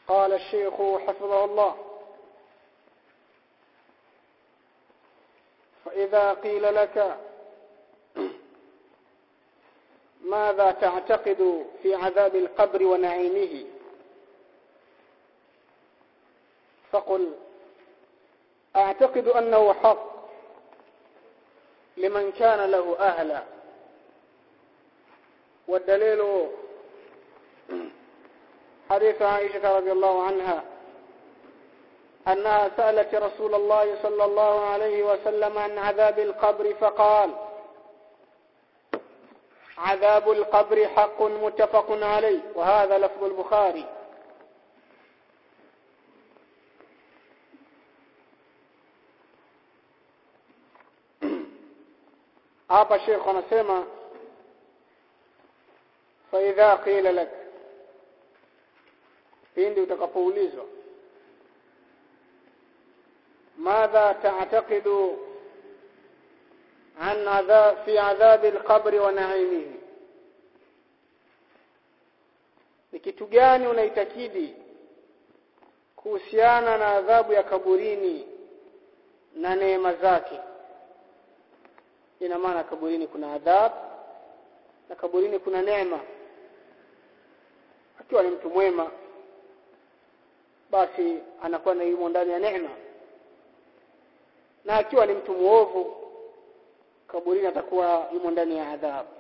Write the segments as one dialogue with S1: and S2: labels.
S1: قال الشيخ حفظه الله فإذا قيل لك ماذا تعتقد في عذاب القبر ونعيمه فقل أعتقد أنه حق لمن كان له أهلا والدليل حديث عائشة رضي الله عنها أنها سألت رسول الله صلى الله عليه وسلم عن عذاب القبر فقال عذاب القبر حق متفق عليه وهذا لفظ البخاري hapa Sheikh anasema fa idha qila lak pindi utakapoulizwa ماذا تعتقد عن عذاب في عذاب القبر ونعيمه ni kitu gani unaitakidi kuhusiana na adhabu ya kaburini na neema zake ina maana kaburini kuna adhab na kaburini kuna neema akiwa ni mtu mwema basi anakuwa na yumo ndani ya neema na akiwa ni mtu muovu kaburini atakuwa yumo ndani ya adhabu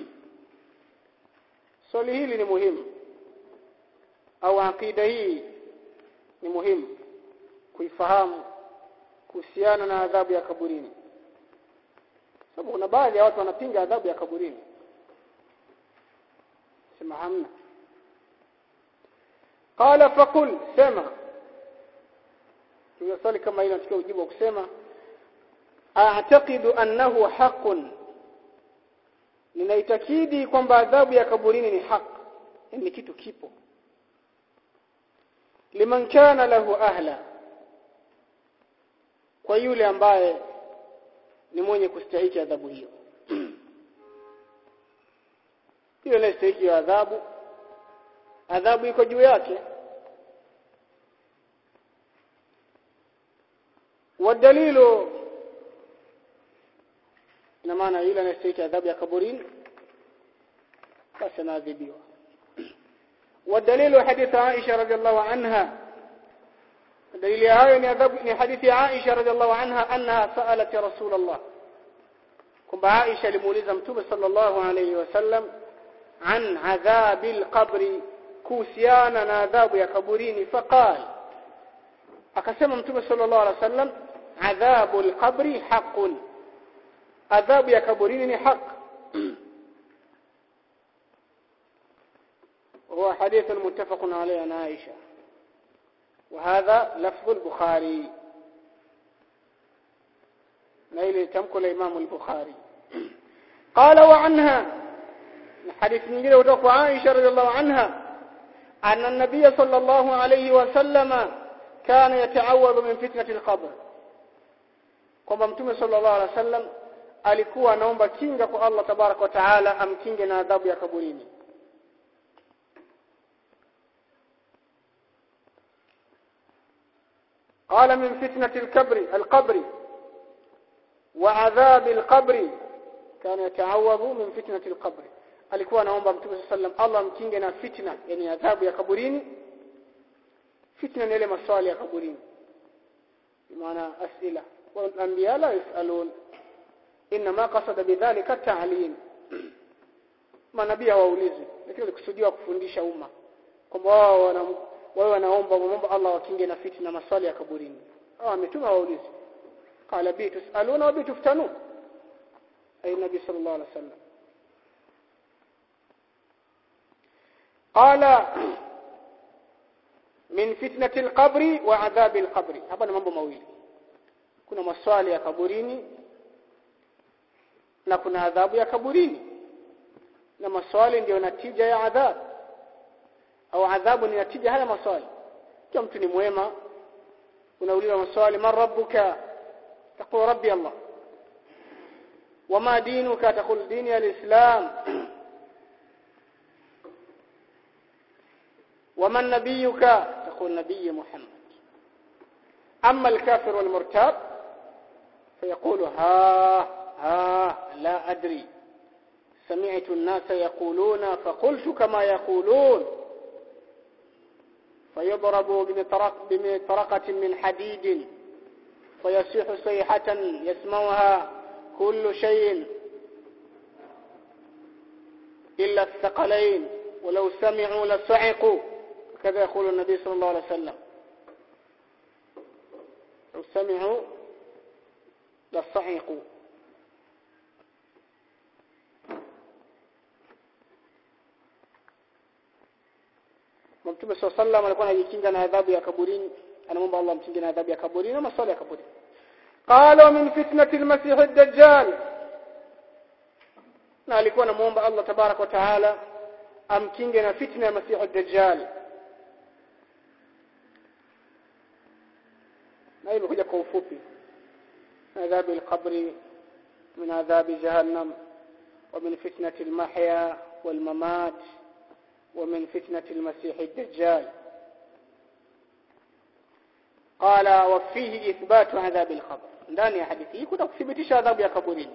S1: swali hili ni muhimu au akida hii ni muhimu kuifahamu kuhusiana na adhabu ya kaburini sababu kuna baadhi ya watu wanapinga adhabu ya kaburini sema hamna qala faqul sema swali kama hilo natakiwa ujibu kusema a'taqidu annahu haqqun ninaitakidi kwamba adhabu ya kaburini ni haq ni kitu kipo liman kana lahu ahla kwa yule ambaye ni mwenye kustahiki adhabu hiyo yule anastahiki adhabu adhabu iko juu yake wadalilu ina maana yule anastahiki adhabu ya kaburini basi anaadhibiwa والدليل حديث عائشة رضي الله عنها دليل هاي ni hadithi Aisha radhiallahu anha annaha sa'alat rasul Allah kwamba Aisha alimuuliza mtume sallallahu alayhi wasallam an adhabil qabri kuhusiana na adhabu ya kaburini faqal akasema mtume sallallahu alayhi wasallam adhabul qabri haqqun adhabu ya kaburini ni haq هو حديث متفق عليه عن عائشه وهذا لفظ البخاري نيل تمكل الإمام البخاري قال وعنها حديث نجيل وتقوى عائشة رضي الله عنها أن النبي صلى الله عليه وسلم كان يتعوذ من فتنة القبر kwamba mtume sallallahu alaihi wasallam alikuwa anaomba kinga kwa Allah tabarak wa taala amkinge na adhabu ya kaburini قال من فتنة الكبر القبر وعذاب القبر كان يتعوذ من فتنة القبر alikuwa anaomba mtume sallam Allah mkinge na fitna yani adhabu ya kaburini fitna ni ile maswali ya kaburini maana asila wal anbiya la yasalun inma qasada bidhalika ta'lim manabii hawaulizi lakini walikusudiwa kufundisha umma kwamba wao wana wao wanaomba muomba Allah wakinge na fitna maswali ya kaburini hao ametuma waulize qala bi tusaluna wa bi tuftanun ay nabi sallallahu alaihi wasallam قال من فتنة القبر وعذاب القبر hapa ni mambo mawili kuna maswali ya kaburini na kuna adhabu ya kaburini na maswali ndiyo natija ya adhabu au adhabu ni natija haya maswali kama mtu ni mwema unauliza maswali man rabbuka taqul rabbi allah wama dinuka taqul dini alislam ومن نبيك ميثاق النبي محمد أما الكافر والمرتاب فيقول ها ها لا أدري سمعت الناس يقولون فقلت كما يقولون فيضرب بمطرق بمطرقة من حديد فيصيح صيحة يسمعها كل شيء إلا الثقلين ولو سمعوا لصعقوا كذا يقول النبي صلى الله عليه وسلم لو سمعوا لصعقوا Mtume صلى الله عليه وسلم alikuwa anajikinga na adhabu ya kaburini anamwomba Allah amkinge na adhabu ya kaburini na maswali ya kaburini قالوا من فتنة المسيح الدجال na alikuwa anamuomba Allah tabarak wa taala amkinge na fitna ya masihu dajjal na hiyo imekuja kwa ufupi adhabu al-qabri min adhabi jahannam ومن فتنة المحيا والممات ومن فتنة المسيح الدجال قال وفيه إثبات عذاب القبر ndani ya hadithi hii kuna kuthibitisha adhabu ya kaburini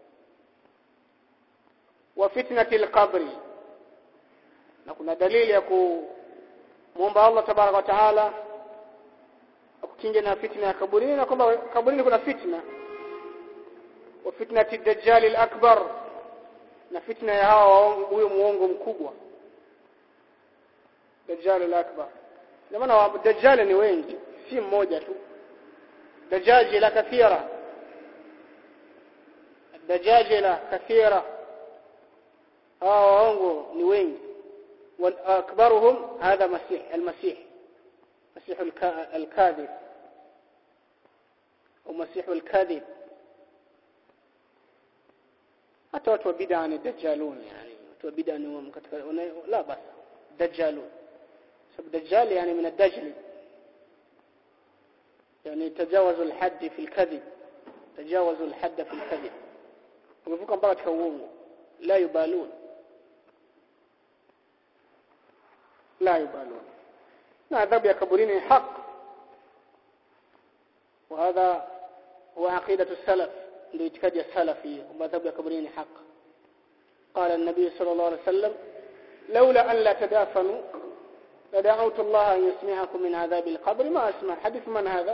S1: wa fitnati alqabri na kuna dalili ya kumuomba Allah tabaraka wa taala akukinge na fitna ya kaburini na kwamba kaburini kuna fitna wa fitnati dajjal alakbar na fitna ya hawa huyo muongo mkubwa dajjal alakbar na maana dajjal ni wengi si mmoja tu دجاجلة كثيرة الدجاجلة كثيرة هاو ni wengi واكبرهم هذا مسيح المسيح مسيح الكاذب ومسيح الكاذب hata watu wa bid'a ni dajjalun yani watu wa bid'a ni katika la bas dajjalun sababu dajjal yani min ad-dajjal يعني تجاوزوا الحد في الكذب تجاوزوا الحد في الكذب ومفوق mpaka katika uongo la yubalun la yubalun na adhabu ya kaburini haq وهذا هو عقيدة السلف ndio itikadi ya salafi kwamba adhabu ya kaburini haq قال النبي صلى الله عليه وسلم لولا أن لا تدافنوا لدعوت الله أن يسمعكم من عذاب القبر ما أسمع حديث من هذا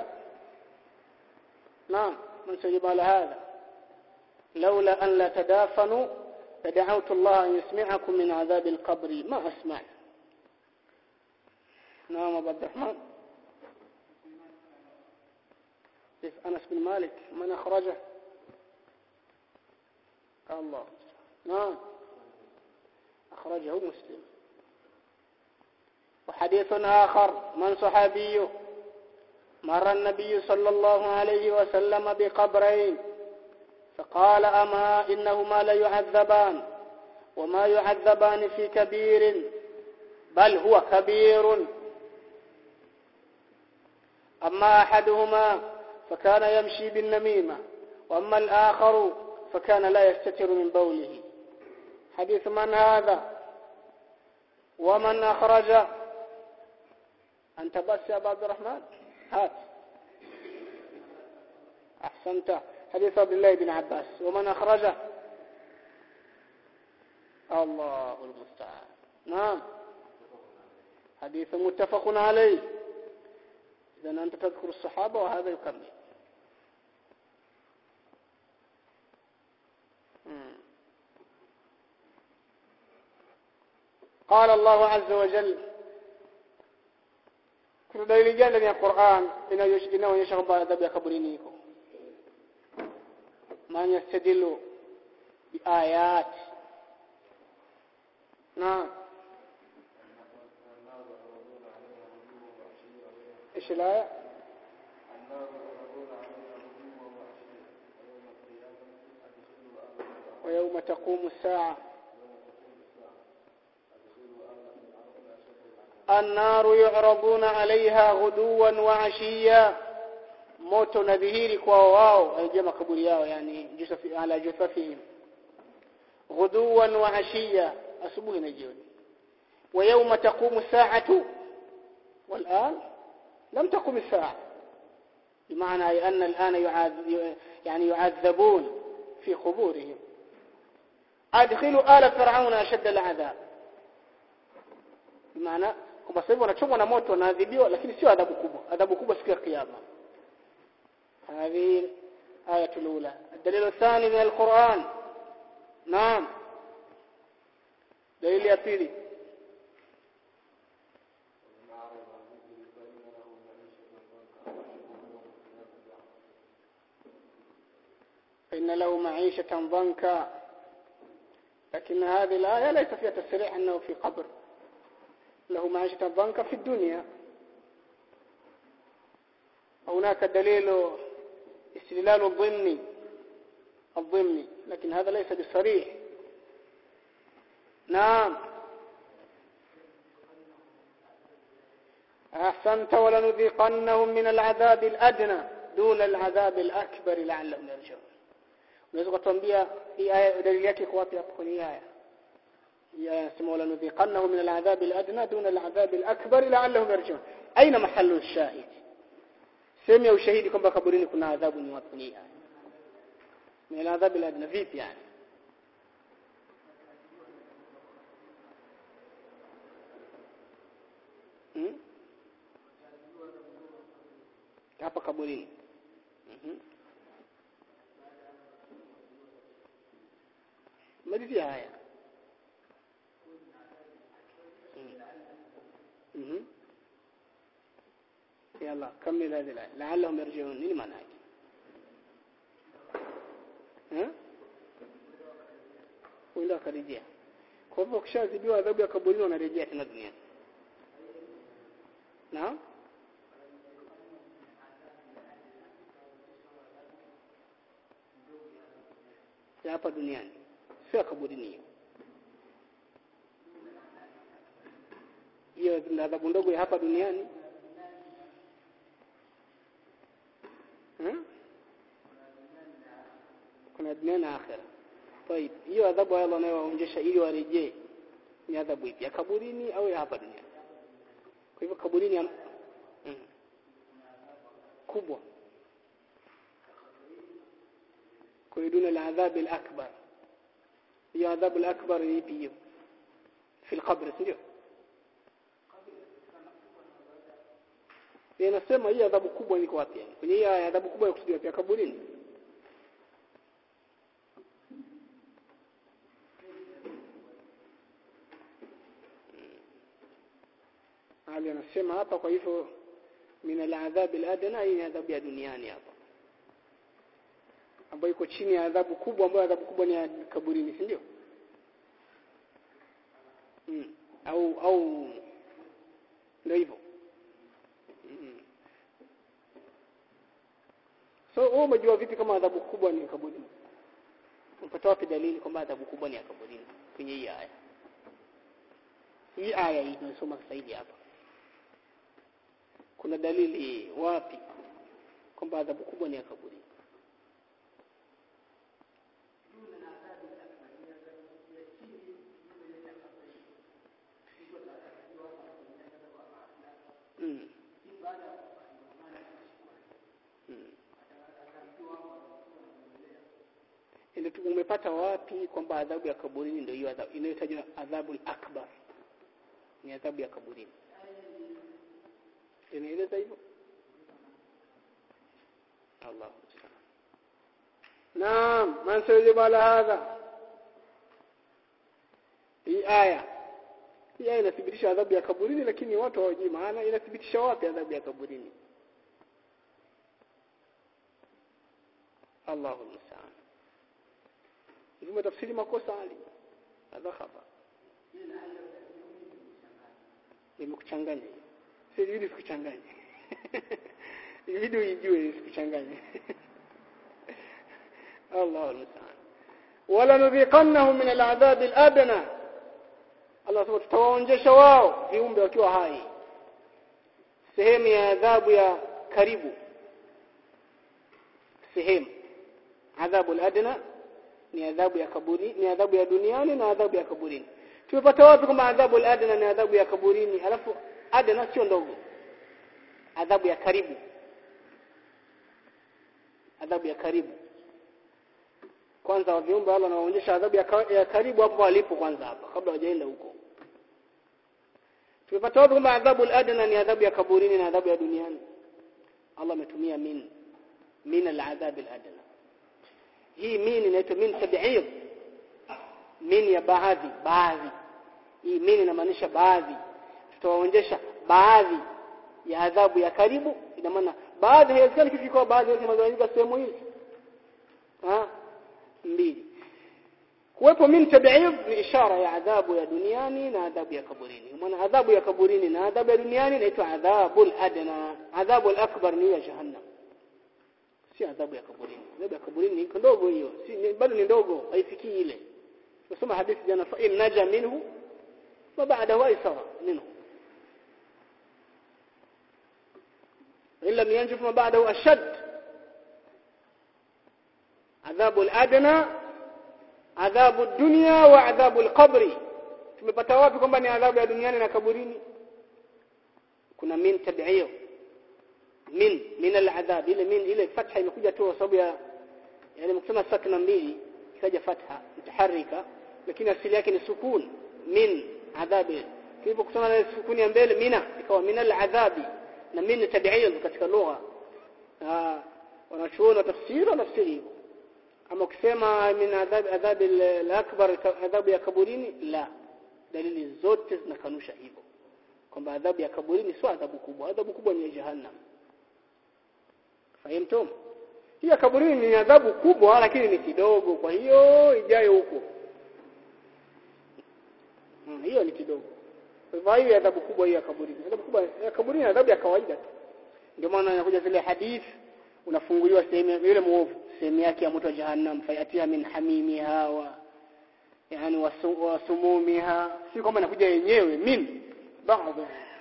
S1: نعم من سيجب على هذا لولا أن لا تدافنوا لدعوت الله أن يسمعكم من عذاب القبر ما أسمع نعم أبو عبد الرحمن أنس بن مالك من أخرجه قال الله نعم أخرجه مسلم وحديث آخر من صحابي مر النبي صلى الله عليه وسلم بقبرين فقال أما إنهما ليعذبان وما يعذبان في كبير بل هو كبير أما أحدهما فكان يمشي بالنميمة وأما الآخر فكان لا يستتر من بوله حديث من هذا ومن أخرج أنت بس يا أبا عبد الرحمن هات أحسنت حديث عبد الله بن عباس ومن أخرجه الله المستعان نعم حديث متفق عليه إذا أنت تذكر الصحابة وهذا يكمل قال الله عز وجل kuna dalili gani ndani ya Qur'an inayoonyesha kwamba adhabu ya kaburini iko man yastadilu biayat na ايش الايه ويوم تقوم الساعه النار يعرضون عليها غدوا وعشيا moto nadhihiri kwa wao haija makaburi yao yani jusafi ala jusafihim ghuduwan wa ashiya asubuhi na jioni wa yawma taqumu sa'atu والآن لم تقم الساعة بمعنى أن الآن يعذ يعني يعذبون في قبورهم أدخلوا آل فرعون أشد العذاب بمعنى kwamba sasa hivi wanachomwa na moto wanaadhibiwa lakini sio adhabu kubwa adhabu kubwa siku ya kiyama هذه آية الأولى الدليل الثاني من القرآن نعم دليل يبيلي فإن له معيشة ضنكا لكن هذه الآية ليس فيها تصريح أنه في قبر له معيشة ضنكا في الدنيا هناك دليل استدلال الضمني الضمني لكن هذا ليس بصريح نعم أحسنت ولنذيقنهم من العذاب الأدنى دون العذاب الأكبر لعلهم يرجعون unaweza kutuambia hii aya dalili yake iko wapi hapo kwenye aya hii aya inasema wala nudhiqannahu min al'adhab al'adna duna al'adhab al'akbar la'allahum yarji'un aina mahallu ash-shahid sehemu ya ushahidi kwamba kaburini kuna adhabu ni wapi kwenye aya min al'adhab al'adna vipi yani hmm? hapa kaburini mhm مالذي آية مم. يلا كمل هذه الآية لعلهم يرجعون نini maana yake eh wenda akarejea kwa hivyo kishazidiwa adhabu ya kaburini wanarejea tena duniani naam ya hapa duniani sio kaburini hiyo hiyo ni adhabu ndogo ya hapa duniani hmm? kuna dunia na akhera طيب hiyo adhabu Allah anayowaonjesha ili warejee ni adhabu ipi ya kaburini au ya hapa duniani kwa hivyo kaburini ya... mm. kubwa kwa hiyo duna al-adhab al-akbar hiyo adhabu al-akbar ni ipi hiyo في القبر ndio inasema hii adhabu kubwa iko wapi yani kwenye hii adhabu kubwa ya kusudiwa pia kaburini Ali anasema hapa kwa hivyo min al-adhab al-adna hii ni adhabu ya duniani hapa ambayo iko chini ya adhabu kubwa ambayo adhabu kubwa ni ya kaburini si ndio mm. au au ndio hivyo mm. so wewe umejua vipi kama adhabu kubwa ni kaburini unapata wapi dalili kwamba adhabu kubwa ni ya kaburini kwenye hii aya hii aya hii tunasoma sasa hivi hapa kuna dalili wapi kwamba adhabu kubwa ni ya kaburini mm. mm. Ile umepata wapi kwamba adhabu ya kaburini ndio hiyo adhabu inayotajwa adhabu akbar ni adhabu ya kaburini inaeleza hivyo Allah Naam man sayajibu ala hadha hii aya hii aya inathibitisha adhabu ya kaburini lakini watu hawajui maana inathibitisha wapi adhabu ya kaburini Allahu musta'an hivyo tafsiri makosa ali hadha khata nimekuchanganya si ili sikuchanganye ili uijue sikuchanganye Allahu musta'an wala nudhiqannahum min al'adhab al'adna Allah subhanahu tutawaonjesha wao viumbe wakiwa hai sehemu ya adhabu ya karibu sehemu adhabu al-adna ni adhabu ya kaburi ni adhabu ya duniani na adhabu ya kaburini tumepata wapi kwamba adhabu al-adna ni adhabu ya kaburini alafu adna sio ndogo adhabu ya karibu adhabu ya karibu kwanza wa viumbe Allah anawaonyesha adhabu ya, ka, ya karibu hapo walipo kwanza hapa kabla hawajaenda huko tumepata wapi kwamba adhabu al-adna ni adhabu ya kaburini na adhabu ya duniani Allah ametumia min min al-adhab al-adna hii min inaitwa min tab'id min ya baadhi baadhi hii min inamaanisha baadhi tutawaonyesha baadhi ya adhabu ya karibu ina maana baadhi haiwezekani kifika baadhi yote mazungumzo sehemu hizi ha mbili kuwepo min tab'id ni ishara ya adhabu ya duniani na adhabu ya kaburini maana adhabu ya kaburini na adhabu ya duniani inaitwa adhabul adna adhabu al-akbar ni ya jahannam si adhabu ya kaburini adhabu ya kaburini ni ndogo hiyo si bado ni ndogo haifikii ile tusoma hadithi jana fa in naja minhu wa ba'dahu aysara minhu in lam yanjuf ma ba'dahu ashad adhabu al-adna adhabu dunya wa adhabu al-qabri tumepata wapi kwamba ni adhabu ya duniani na kaburini kuna min tab'iyyo min min al-adhab ile min ile fatha imekuja tu kwa sababu ya yani mkisema sakna mbili ikaja fatha mutaharrika lakini asili yake ni sukun min adhabi kilipo kusoma na sukuni ya mbele mina ikawa min al-adhabi na min tab'iyyo katika lugha ah wanachuoni tafsiri na tafsiri hivyo ama ukisema min adhab adhab al-akbar adhabu ya kaburini la dalili zote zinakanusha hivyo kwamba adhabu ya kaburini sio adhabu kubwa adhabu kubwa ni jahannam fahimtum hii ya kaburini ni adhabu kubwa lakini ni kidogo kwa hiyo ijayo huko hmm, hiyo ni kidogo kwa hiyo adhabu kubwa hiyo ya kaburini adhabu kubwa ya kaburini adhabu ya kawaida tu ndio maana inakuja zile hadithi unafunguliwa sehemu yule muovu sehemu yake ya moto wa jahannam fayatia min hamimiha wa yani wasumumiha si kwamba inakuja yenyewe min baadhi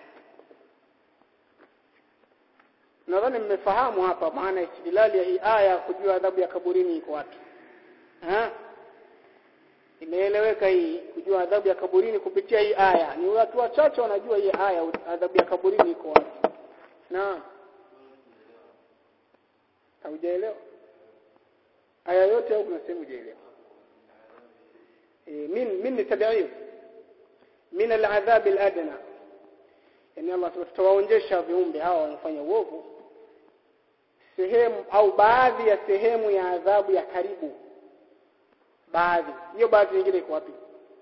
S1: nadhani mmefahamu hapa maana istidlali ya hii aya kujua adhabu ya kaburini iko wapi ha imeeleweka hii kujua adhabu ya kaburini kupitia hii aya ni watu wachache wanajua hii aya adhabu ya kaburini iko wapi na haujaelewa aya yote au kuna sehemu hujaelewa e, min min tabi'iyya min al'adhab al'adna yani Allah tutawaonjesha viumbe hawa wanafanya uovu sehemu au baadhi ya sehemu ya adhabu ya karibu baadhi hiyo baadhi nyingine iko wapi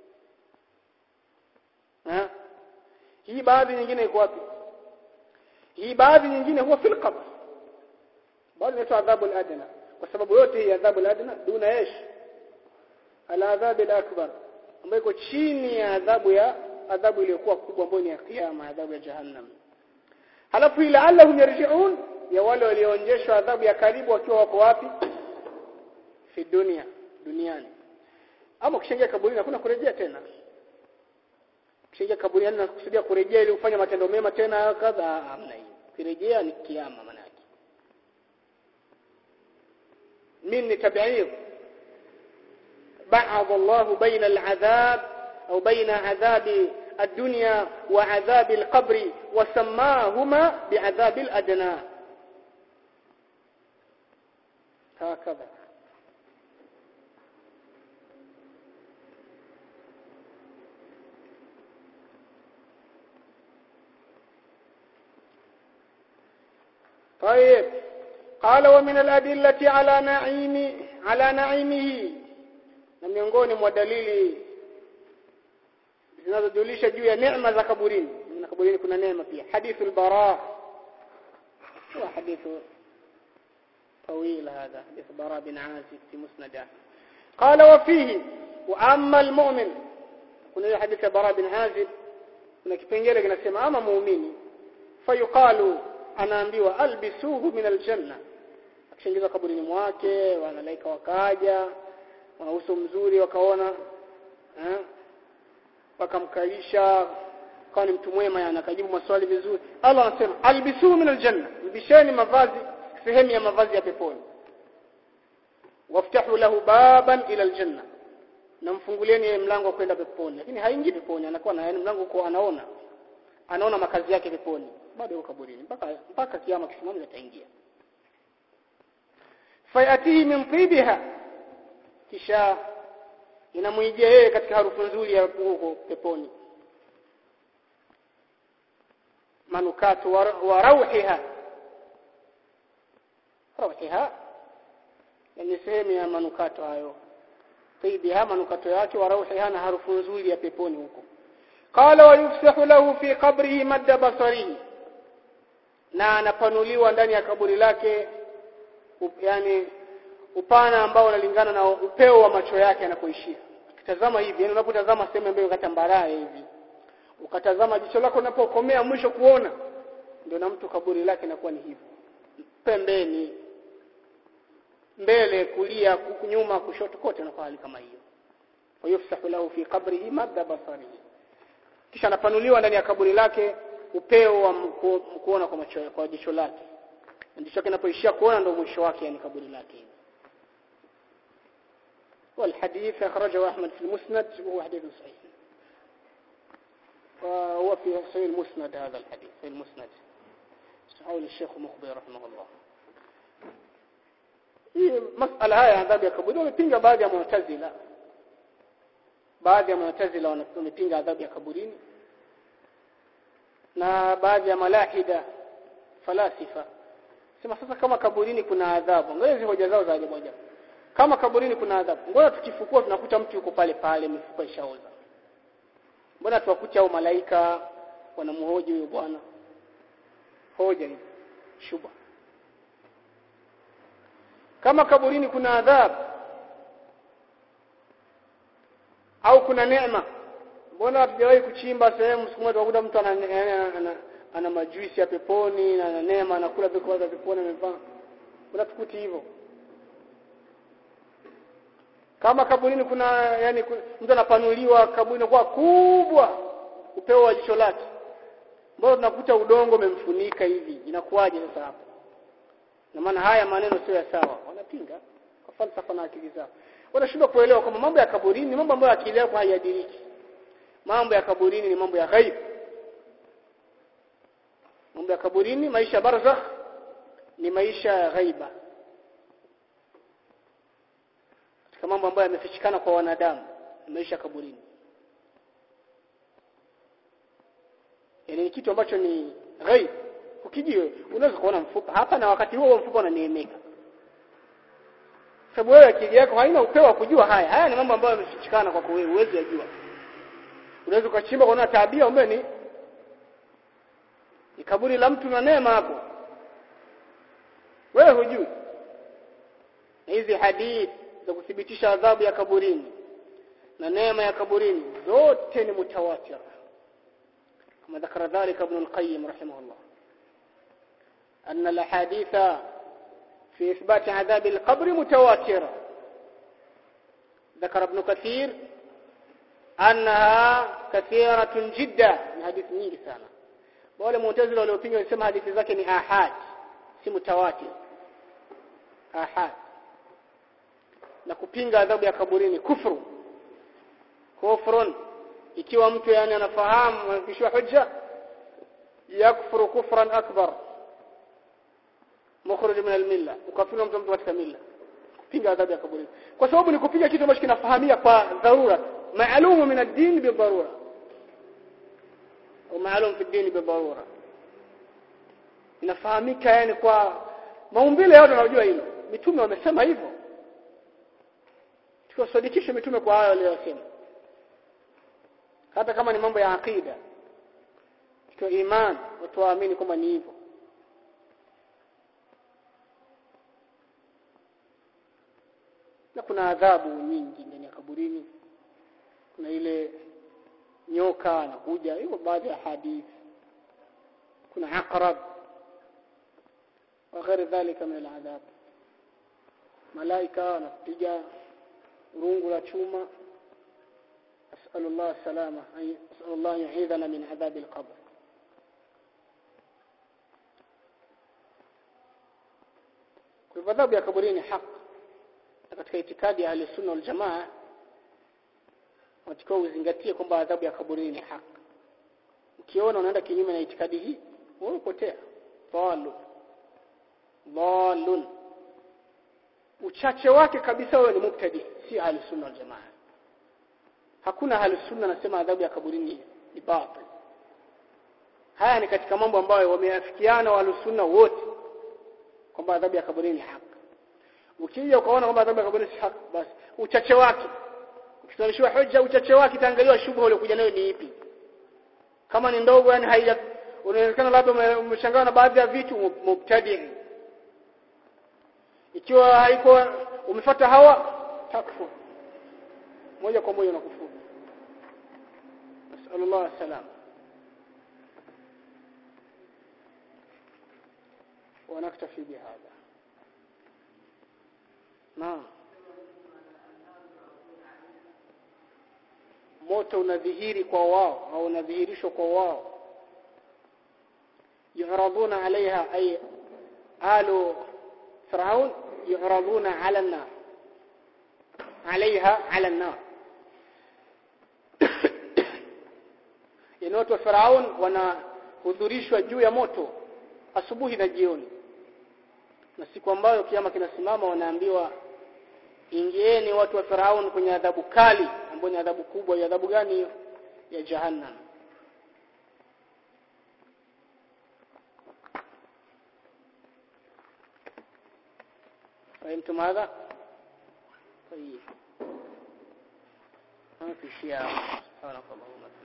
S1: ha hii baadhi nyingine iko wapi hii baadhi nyingine huwa fil qabr baadhi inaitwa adhabu al-adna kwa sababu yote hii adhabu al-adna duna yesh al-adhab al-akbar ambayo iko chini ya adhabu ya adhabu iliyokuwa kubwa ambayo ni ya kiyama adhabu ya jahannam halafu ila allahum yarji'un ya wale walioonjeshwa adhabu ya karibu wakiwa wako wapi fi dunia duniani ama ukishaingia kaburini hakuna kurejea tena ukishaingia kaburini na kusudia kurejea ili ufanye matendo mema tena kadha hamna hiyo kurejea ni kiyama maana yake min tabi'id بعض الله بين العذاب أو بين عذاب الدنيا وعذاب القبر وسماهما بعذاب الأدنى هكذا طيب قال ومن الأدلة على نعيم على نعيمه na miongoni mwa dalili zinazojulisha juu ya neema za kaburini na kaburini kuna neema pia hadithu al-bara huwa hadithu طويل هذا حديث براء بن عازب في مسنده قال وفيه واما المؤمن kuna حديث براء بن عازب kuna kipengele kinasema ama muumini fayuqalu anaambiwa albisuhu min aljanna akishaingizwa kaburini mwake wanalaika wakaja wana uso mzuri wakaona eh wakamkalisha kawa ni mtu mwema yani akajibu maswali vizuri Allah anasema albisuhu min aljanna mbisheni mavazi sehemu ya mavazi ya peponi waftahu lahu baban ila aljanna na mfungulieni mlango wa kwenda peponi lakini haingii peponi anakuwa na yani mlango kwa anaona anaona makazi yake peponi bado yuko kaburini mpaka mpaka kiyama kisimame ataingia fayatihi min tibiha kisha inamwijia yeye katika harufu nzuri ya huko peponi manukato wa, wa rauhiha rauhiha ni sehemu ya manukato hayo tibiha manukato yake wa rauhiha na harufu nzuri ya peponi huko qala wa yufsahu lahu fi qabrihi madda basarihi na anapanuliwa ndani ya kaburi lake up, yani upana ambao unalingana na upeo wa macho yake anapoishia ukitazama hivi yani unapotazama sehemu ambayo kata mbaraye hivi ukatazama jicho lako unapokomea mwisho kuona ndio na mtu kaburi lake inakuwa ni hivyo pembeni mbele kulia nyuma kushoto kote na hali kama hiyo wayufsahu lahu fi qabrihi madda basarihi kisha anapanuliwa ndani ya kaburi lake upeo wa kuona kwa macho kwa jicho lake jicho lake linapoishia kuona ndio mwisho wake yani kaburi lake والحديث أخرجه أحمد في المسند وهو حديث صحيح وهو في صحيح المسند هذا الحديث في المسند صحيح الشيخ مخبر رحمه الله hii masala haya adhabu ya kaburi wamepinga baadhi ya mu'tazila baadhi ya mu'tazila wamepinga adhabu ya kaburini na baadhi ya malahida falasifa sema sasa kama kaburini kuna adhabu ngoja hizo hoja zao za ajabu ajabu kama kaburini kuna adhabu ngoja tukifukua tunakuta mtu yuko pale pale mifupa ishaoza mbona tuwakuta au malaika wanamhoji huyo bwana hoja hiyo shuba kama kaburini kuna adhabu au kuna neema mbona hatujawahi kuchimba sehemu siku moja tukakuta mtu ana, ana, ana, ana majuisi ya peponi na ana neema anakula vyakula vya peponi amevaa mbona tukuti hivyo kama kaburini kuna yani mtu anapanuliwa kaburi kwa kubwa upeo wa jicho lake mbona tunakuta udongo umemfunika hivi inakuwaje sasa hapo na maana haya maneno sio ya sawa wanapinga kwa falsafa na akili zao wanashindwa kuelewa kwamba mambo ya kaburini ni mambo ambayo akili yako haiadiriki mambo ya kaburini ni mambo ya ghaib mambo ya kaburini maisha barzakh ni maisha ya ghaiba katika mambo ambayo yamefichikana kwa wanadamu maisha kaburini yani ni kitu ambacho ni ghaib ukijio unaweza kuona mfupa hapa na wakati huo mfupa unaneemeka sababu wewe akili yako haina upeo wa kujua haya haya ni mambo ambayo yamefichikana kwa wewe uwezi yajua unaweza ukachimba kuona tabia umbe ni ni kaburi la mtu na neema hapo wewe hujui na hizi hadithi za kuthibitisha adhabu ya kaburini na neema ya kaburini zote ni mutawatir kama ذكر ذلك ابن القيم رحمه الله أن الأحاديث في إثبات عذاب القبر متواترة ذكر ابن كثير أنها كثيرة جدا من حديث nyingi sana wale mu'tazila waliopinga walisema hadithi zake ni ahad si mutawatir ahad na kupinga adhabu ya kaburini kufru kufrun ikiwa mtu yani anafahamu anakishwa hujja yakfuru kufran akbar mukhrij min almilla ukafiri mtu mtu katika milla kupinga adhabu ya kaburini kwa sababu ni kupinga kitu ambacho kinafahamia kwa dharura maalumu min ad-din bi dharura au maalum fi ad-din bi dharura inafahamika yani kwa maumbile yote unajua hilo mitume wamesema hivyo tuwasadikishe mitume kwa hayo waliyosema hata kama ni mambo ya akida kwa iman watu waamini kwamba ni hivyo na kuna adhabu nyingi ndani ya kaburini kuna ile nyoka anakuja hivyo baadhi ya hadithi kuna aqrab وغير ذلك من العذاب malaika wanapiga rungu la chuma أسأل الله السلامة أسأل الله يعيذنا من عذاب القبر kwa adhabu ya kaburini haki katika itikadi ya ahli wal jamaa watakiwa uzingatie kwamba adhabu ya kaburini ni haki ukiona unaenda kinyume na itikadi hii wewe upotea dhalun dhalun uchache wake kabisa wewe ni mubtadi si ahli sunna wal jamaa hakuna ahli sunna nasema adhabu ya kaburini ni batil haya ni katika mambo ambayo wameafikiana wa sunna wote kwamba adhabu ya kaburini ni haki ukija ukaona kwamba adhabu ya kaburini si haki basi uchache wake ukisimamishiwa hoja uchache wake itaangaliwa shubha ile kuja nayo ni ipi kama ni ndogo yani haija unaonekana labda umeshangaa na baadhi ya vitu mubtadi ikiwa haiko umefuata hawa takfur moja kwa moja unakufuru nasallallahu salam ونكتفي بهذا نعم moto unadhihiri kwa wao au unadhihirishwa kwa wao yuraduna alaiha ay alu firaun yuraduna ala an-nar alaiha ala an-nar yani watu wa firaun wanahudhurishwa juu ya moto asubuhi na jioni na siku ambayo kiama kinasimama wanaambiwa ingieni watu wa Firaun kwenye adhabu kali ambayo ni adhabu kubwa ya adhabu gani hiyo ya jahannam فهمتم هذا طيب ما في شيء سبحانك اللهم